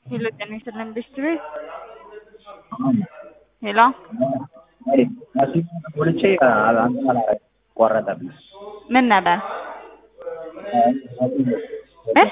ሄሎ ጤና ይስጥልን ብስት ቤት ሄሎ ወልቼ አንተ ቆረጠብኝ። ምን ነበር እ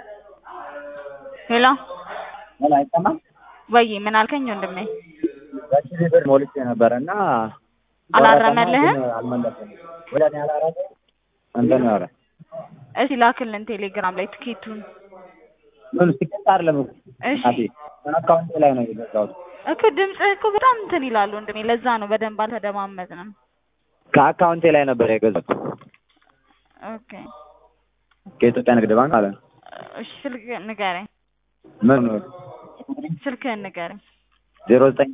ሄሎ ምን አይሰማም? ወይ ምን አልከኝ ወንድሜ? በሺህ ብር ሞልቼ ነበር እና አላረመልህም? ግን አልመለሰም። ወደ እኔ አላረመ እንትን ነው ያለ እስኪ ላክልን ቴሌግራም ላይ ትኬቱን። ምን ሲቀጥ አይደለም እኮ እሺ አቴ አካውንቴ ላይ ነው የገዛሁት። እኮ ድምፅህ እኮ በጣም እንትን ይላል ወንድሜ፣ ለዛ ነው በደንብ አልተደማመጥንም። ከአካውንቴ ላይ ነበር የገዛሁት ኦኬ ከኢትዮጵያ ንግድ ባንክ አለ ነው። እሺ ስልክ ንገረኝ፣ ምን ስልክህን ንገረኝ። ዜሮ ዘጠኝ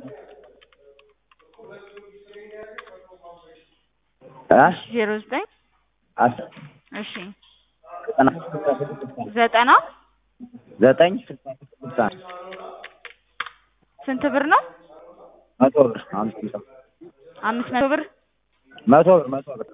እ ዜሮ ዘጠኝ አስር እሺ ዘጠና ዘጠና ዘጠኝ ስልሳ ስንት ብር ነው? መቶ ብር አምስት መቶ አምስት መቶ ብር መቶ ብር መቶ ብር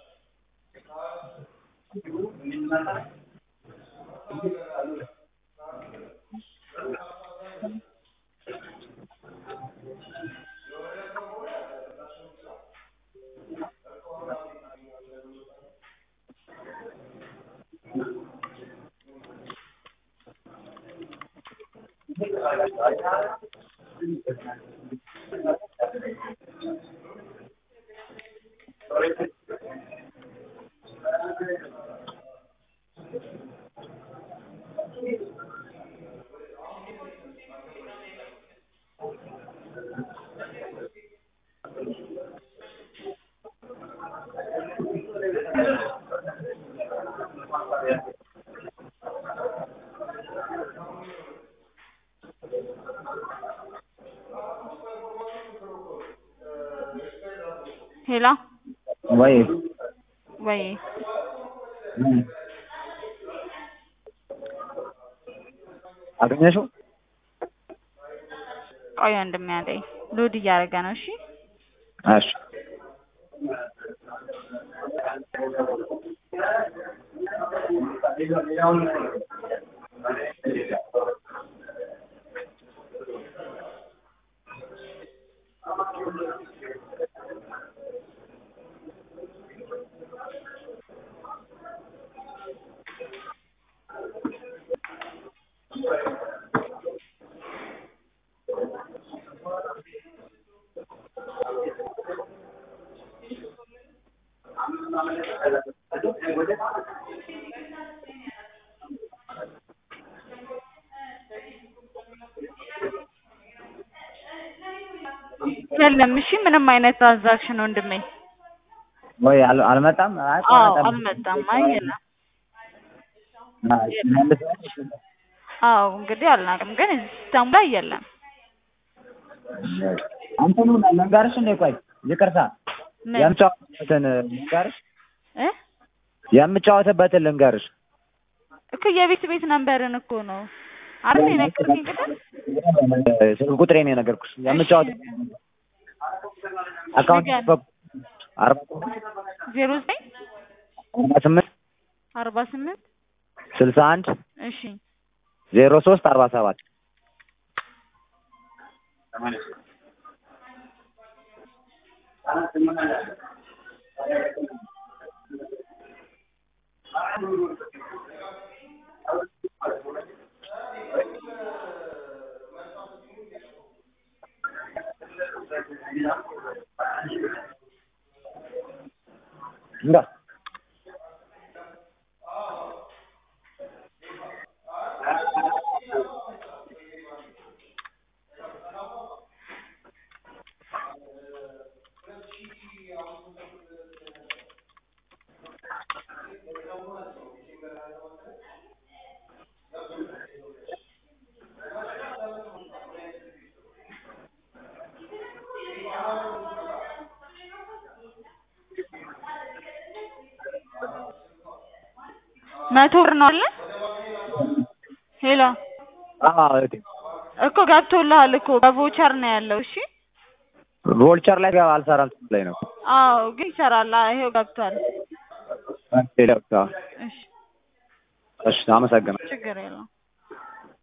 ሄሎ ወይ ወይ አገኘሽው? ቆይ ወንድሜ አለኝ ሎድ እያደረገ ነው። እሺ እሺ የለም። እሺ ምንም አይነት ትራንዛክሽን ወንድሜ። ወይ አል- አልመጣም? አይ አዎ ቆረጠብኝ። አልመጣም። አይ የለም። አይ መልሰሽ አዎ እንግዲህ አልናቅም፣ ግን እዚህ ሲስተሙ ላይ የለም። አንተኑ ልንገርሽ እንዴ? ቆይ ይቅርታ፣ ምን የምጫወትበትን ልንገርሽ፣ እ የምጫወትበትን ልንገርሽ። እኮ የቤት ቤት ነንበርን እኮ ነው አይደል የነገርከኝ ቅድም? ስልክ ቁጥሬን የነገርኩሽ የምጫወት አካውንት ንገር። አርባ ዜሮ ዘጠኝ አርባ ስምንት አርባ ስምንት ስልሳ አንድ እሺ ዜሮ ሶስት አርባ ሰባት እንዳ መቶ ብር ነው አለ። ሄሎ አዎ እህቴ እኮ ገብቶልሃል እኮ በቮቸር ነው ያለው። እሺ ቮልቸር ላይ አልሰራም ላይ ነው አዎ ግን ይሰራል። አዎ፣ ይሄው ገብቷል። ሌላ እሺ እሺ አመሰግናለሁ ችግር የለውም።